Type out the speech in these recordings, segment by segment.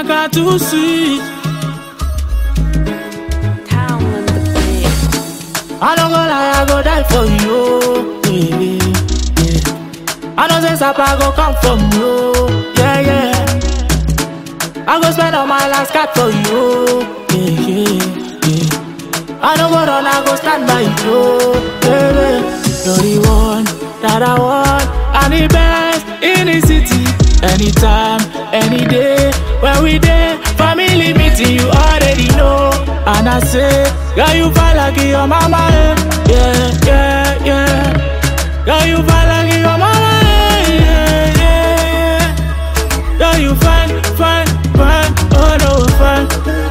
Amaka too sweet. Town on the beat. I don't go lie, I go die for you. Yeah, yeah, yeah. I know say Sapa go come from you. Yeah, yeah. I go spend all my last card for you. Yeah, yeah, yeah. I don't go run, I go stand by you. Baby, you're the one that I want. I'm the best in the city. Anytime, any day, when we there, family meeting, you already know. And I say, girl, you feel like your mama, eh. yeah, yeah, yeah. Girl, you feel like your mama, eh. yeah, yeah, yeah. Girl, you fine, fine, fine, oh no, fine.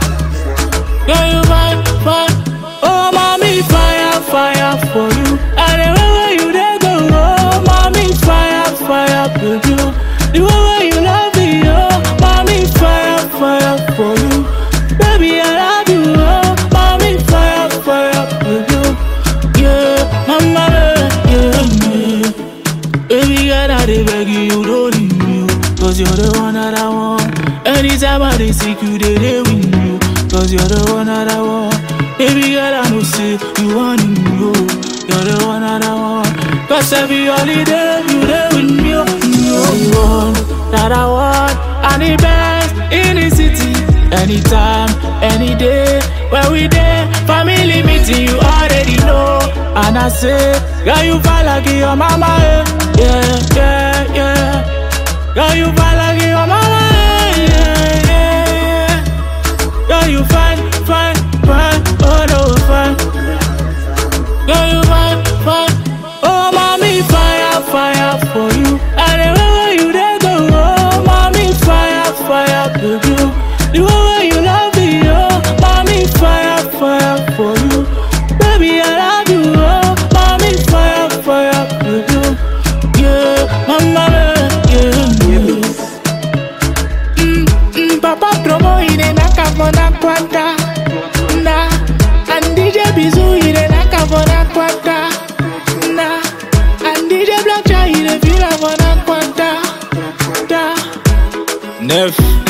Girl, you fine, fine, oh mommy, fire, fire for you. And the way where you there go, oh mommy, fire, fire for you. The way where you love me, oh mommy, fire, fire for you. Baby, I love you, oh mommy, fire, fire for you. Yeah, mama, yeah, yeah. Baby girl, I dey beg you, you don't leave me, oh. Cause you're the one that I want. Anytime I dey seek you, they dey with you. Cause you're the one that I want. Baby girl, I know say you want me, oh. You're the one that I want. Cause every holiday, you there with me, oh. You're the one that I want. And the best in the city. Anytime, any day, where we there, family meeting, you already know. And I say, girl, you feel like your mama, eh. yeah, yeah, yeah. Girl, you feel like your mama, eh. yeah, yeah, yeah. Girl, you fine, fine, fine, oh no, fine. Girl, you fine, fine, oh mommy, fire, fire for you. And the way where you there go, oh mommy, fire, fire for you. The way where you love me, oh mommy, fire, fire for you. Baby, I love you, oh mommy, fire, fire for you. Yeah, mama, yeah, yeah. Mm, mm, Papa promo ine nakavona kwata na and DJ Bizu ine nakavona kwata na and DJ Black Chai ine feel avona kwata da Neuf.